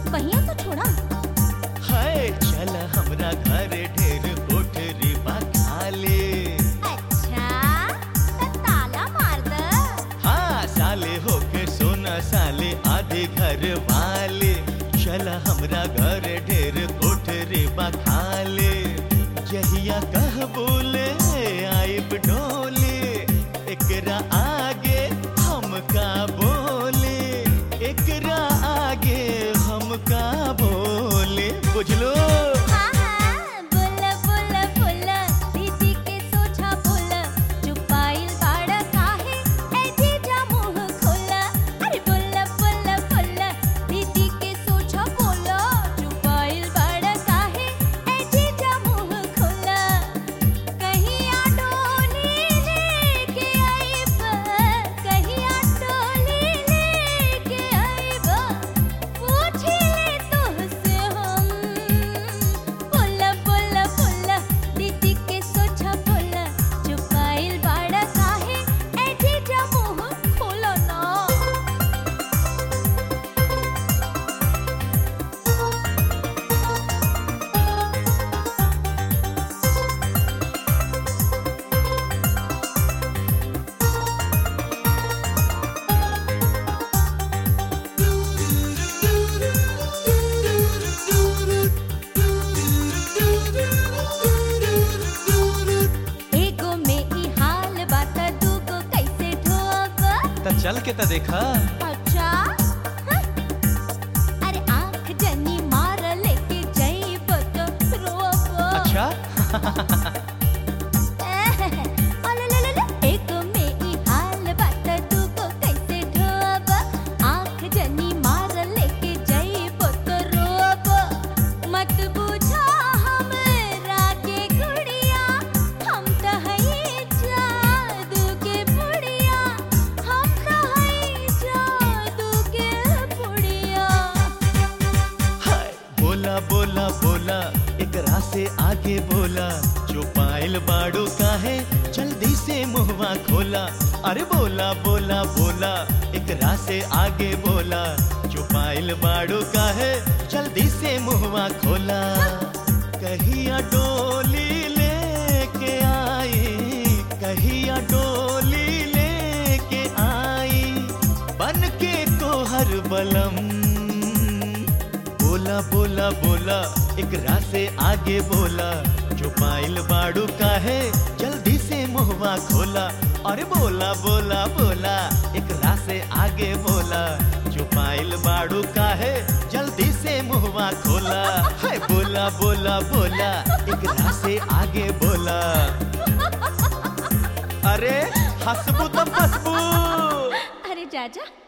पहिया तो छोड़ा हाय चल हमरा घर ढेर कोठरी बा खाले अच्छा त ताला मार द हाँ साले होके सोना साले आधे घर वाले चल हमरा घर ढेर कोठरी बा खाले जहिया कह बोले आइब डोले एकरा आगे हम का बोले एकरा आगे हम का बोले बुझलो हाँ हाँ बोल बोल बोल दीदी के सोचा बोल चुपाइल बाड़ा काहे ए जीजा मुंह खोला अरे बोल बोल बोल दीदी के सोचा बोल चुपाइल बाड़ा काहे ए जीजा मुंह खोला कहीं आडोली लेके आइब कहीं आडोली लेके आइब पूछी ले तुझसे हम बोला बोला बोला दीदी के सोचा बोला चुपाइल बाड़ा काहे ए जीजा मुंह खोलो ना एगो में ई हाल बात दूगो कैसे ढोब त चल के त देखा अच्छा हाँ? अरे आंख जनी मार लेके जइब तो रोब अच्छा अलललल, एक में ई हाल बात दूगो कैसे ढोब आंख जनी मार लेके जइब तो रोब मत बुझा हमरा के गुड़िया हम त हई जादू के पुड़िया हम त हई जादू के पुड़िया हाय बोला बोला बोला एकरा से आगे बोला जो पायल बाड़ू काहे जल्दी से मुहवा खोला अरे बोला बोला बोला एकरा से आगे बोला जो पायल बाड़ू काहे जल्दी से मुहवा खोला कहिया डोली लेके आई कहिया डोली लेके आई बन के तोहर बलम बोला बोला बोला एकरा से आगे बोला जो पाइल बाड़ू काहे जल्दी से मुहवा खोला अरे बोला बोला बोला एकरा से आगे बोला जो पाइल बाड़ू काहे जल्दी से मुहवा खोला हाय बोला बोला बोला एकरा से आगे बोला अरे हंसबू तो फसबू अरे जाजा